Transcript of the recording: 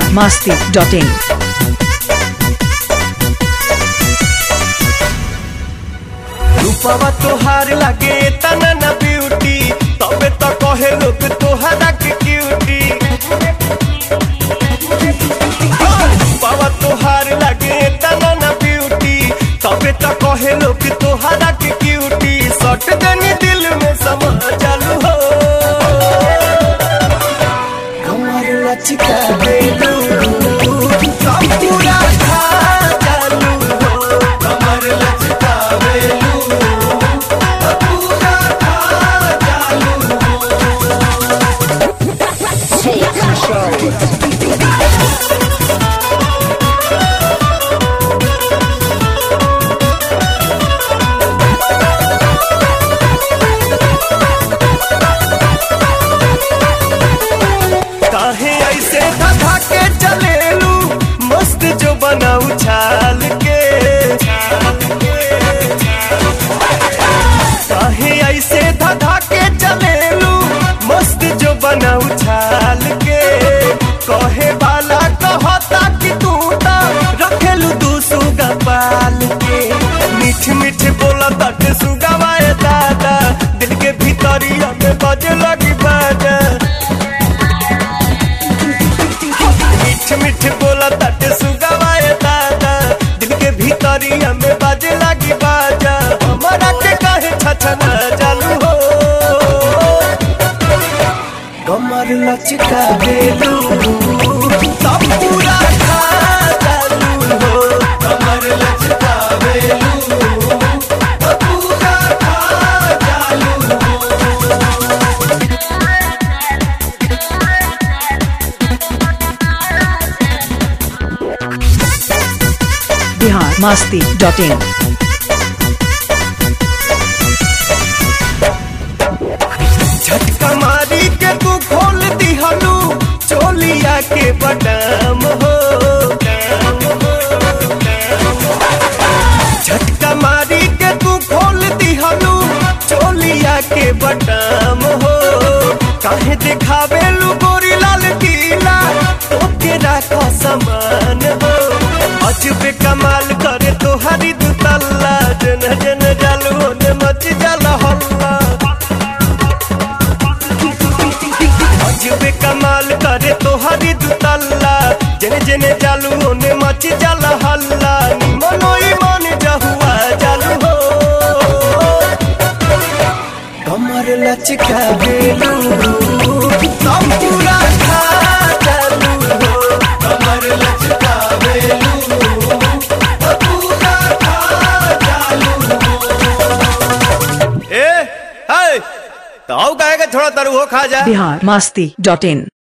masti.in. रूपवा तोहार लागे तना ना ब्यूटी तबे तो कहे लोग तोहरा के क्यूटी रूपवा तोहार लागे तना ना ब्यूटी तबे तो कहे लोग तोहरा के क्यूटी सट देनी दिल में समा चालू हो कमर लचका बेलू सब पूरा खा चालू हो कमर लचका बेलू पूरा खा चालू काहे ऐसे धधा के चलेलू मस्त जो बनाऊ छाल के काहे ऐसे धधा के चलेलू मस्त जो बनाऊ छाल के कहे वाला कहता कि तू ता रखेलू दू सुगा पाल के मीठ मीठ बोला तट सुगवाए दादा दिल के भीतरिया में बजे लगी बाजा मीठ मीठ बोला तट सुगवाए दादा दिल के भीतरिया में बाजे लगी बाजा हमारा के कहे छछना चालू हो कमर लचका बेलू सब पूरा खा चालू हो कमर लचका बेलू सब पूरा खा चालू हो Bihar masti.in. झटका मारी के तू खोल दिहलू चोलिया के बटाम हो झटका मारी के तू खोल दिहलू चोलिया के बटाम हो काहे दिखावे लू गोरी लाल किला ओके राखो समान हो अजबे कमाल करे तोहारी दुतल्ला जन जन जालू ने मच जाला हल्ला अजबे कमाल करे तोहरी दुतल्ला जने जने जालू ओने मच जाला हल्ला मनोई मन जहुआ जालू हो कमर लचका बेलू सब पूरा खा चालू हो कमर लचका बेलू सब पूरा खा चालू हो ए हाय तो आओ कहेगा थोड़ा तरु हो खा जा Bihar masti.in.